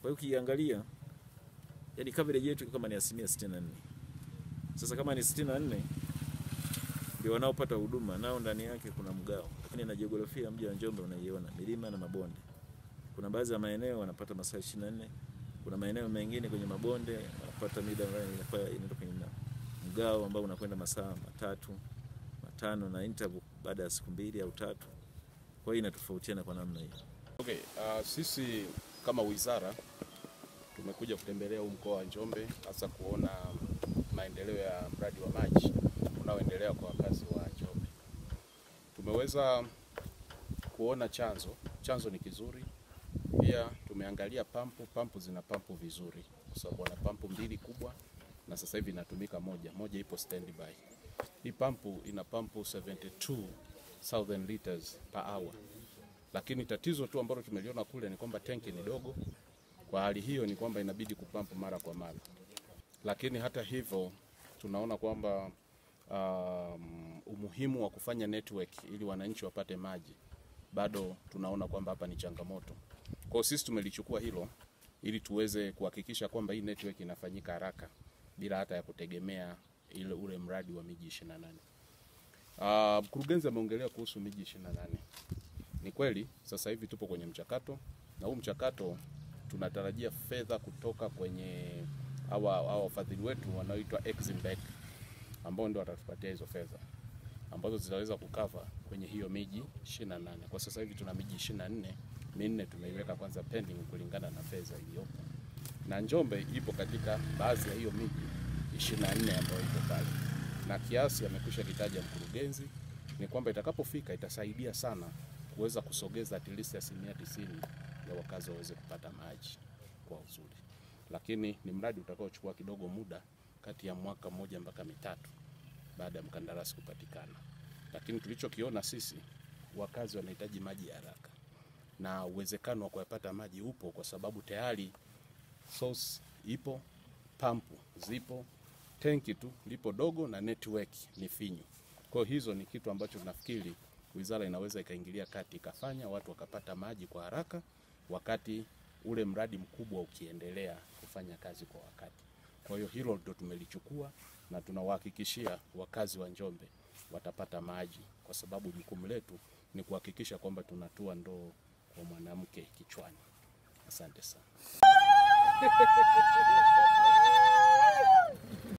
Kwa hiyo ukiangalia, yani coverage yetu kama ni asilimia 64. Sasa kama ni 64 ndio wanaopata huduma nao ndani yake kuna mgao, lakini na jiografia mji wa Njombe unaiona milima na mabonde. Kuna baadhi ya maeneo wanapata masaa 24, kuna maeneo mengine kwenye mabonde wanapata mida ambayo inakuwa inaenda kwenye mgao ambao unakwenda masaa matatu matano na interval baada ya siku mbili au tatu. Kwa hiyo inatofautiana kwa namna hiyo. Okay, uh, sisi kama wizara tumekuja kutembelea huu mkoa wa Njombe hasa kuona maendeleo ya mradi wa maji unaoendelea kwa wakazi wa Njombe. Tumeweza kuona chanzo, chanzo ni kizuri. Pia tumeangalia pampu, pampu zina pampu vizuri, kwa sababu wana pampu mbili kubwa na sasa hivi inatumika moja, moja ipo standby. Hii pampu ina pampu 72,000 liters per hour lakini tatizo tu ambalo tumeliona kule ni kwamba tenki ni dogo. Kwa hali hiyo ni kwamba inabidi kupampu mara kwa mara, lakini hata hivyo tunaona kwamba um, umuhimu wa kufanya network ili wananchi wapate maji bado tunaona kwamba hapa ni changamoto. Kwa hiyo sisi tumelichukua hilo ili tuweze kuhakikisha kwamba hii network inafanyika haraka bila hata ya kutegemea ile ule mradi wa miji 28. Uh, mkurugenzi ameongelea kuhusu miji 28. Ni kweli sasa hivi tupo kwenye mchakato na huu mchakato tunatarajia fedha kutoka kwenye hawa hawa wafadhili wetu wanaoitwa Exim Bank ambao ndio watatupatia hizo fedha ambazo zitaweza kukava kwenye hiyo miji 28. Kwa sasa hivi tuna miji 24, minne tumeiweka kwanza pending kulingana na fedha iliyopo, na Njombe ipo katika baadhi ya hiyo miji 24 ambayo iko pale, na kiasi amekwisha kitaja mkurugenzi ni kwamba itakapofika itasaidia sana kuweza kusogeza at least asilimia tisini ya wakazi waweze kupata maji kwa uzuri, lakini ni mradi utakaochukua kidogo muda, kati ya mwaka mmoja mpaka mitatu baada ya mkandarasi kupatikana. Lakini tulichokiona sisi, wakazi wanahitaji maji ya haraka na uwezekano wa kuyapata maji upo, kwa sababu tayari source ipo, pampu zipo, tenki tu lipo dogo na network ni finyu. Kwa hiyo hizo ni kitu ambacho tunafikiri wizara inaweza ikaingilia kati ikafanya watu wakapata maji kwa haraka, wakati ule mradi mkubwa ukiendelea kufanya kazi kwa wakati. Kwa hiyo hilo ndio tumelichukua na tunawahakikishia wakazi wa Njombe watapata maji, kwa sababu jukumu letu ni kuhakikisha kwamba tunatua ndoo kwa mwanamke kichwani. Asante sana.